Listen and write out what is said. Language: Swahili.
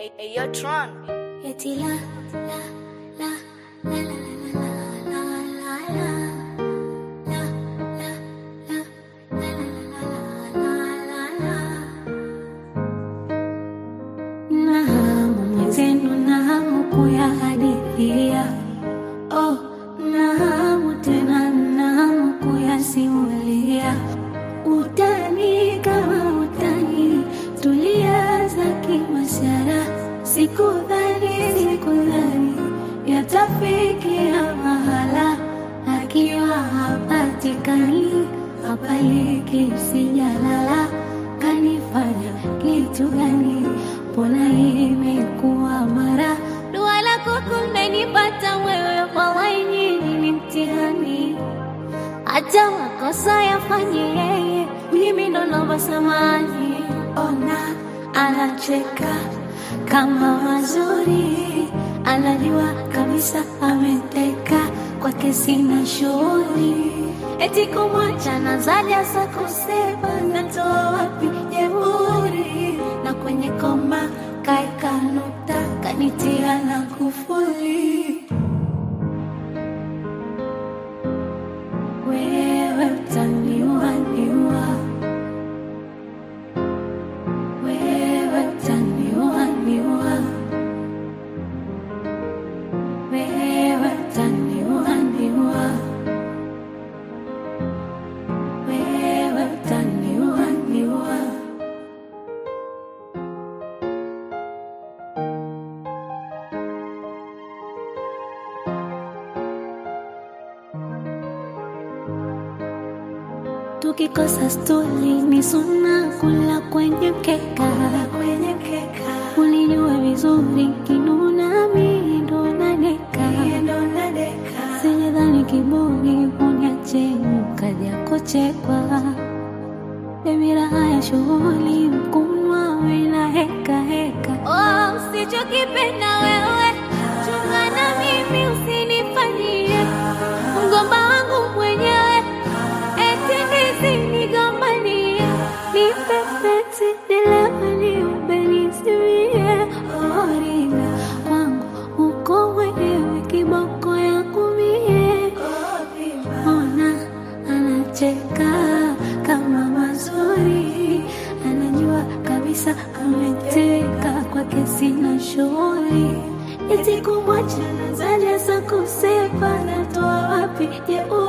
Hey, hey, yo, Tron. Eti la la la la la la la la la la la la la la la la na hamu mwenzenu na hamu kuyahadithia oh, na hamu tena na hamu kuyasimulia utani kama utani tulianza kimasara sikudhani sikudhani yatafikia mahala akiwa hapatikani hapaliki sijalala kanifanya kitu gani mbona imekuwa mara dua lako kumenipata wewe wallahi nyinyi ni mtihani hata makosa yafanye yeye, mimi ndo naomba samani. Ona anacheka kama mazuri, anajua kabisa ameteka kwake, sina shughuli eti kumwacha na zaja za kusema natoa wapi jeuri, na kwenye koma kaeka nukta kanitia na kufuli wewe utaniua niua, wewe utaniua niua, wewe utaniua niua, wewe utaniua niua. Tukikosa stuli ni suna kula kwenye mkeka, kwenye mkeka. Ulijua vizuri kinuna mimi ndo nadeka, sijadhani kiburi uniache ukaja kuchekwa. Baby raha ya shughuli mkunwa wena heka heka. Oh, usichokipenda wewe chunga na mimi usinifanyie mgomba wangu mwenyewe eti nisinigombanie nipepeti nilemani ubenisimie orina kwangu uko mwenyewe kiboko yangu mie ona anacheka kama mazuri anajua kabisa ameteka kwake sina shughuli eti kumwacha nazaja za kusema natoa wapi jeuri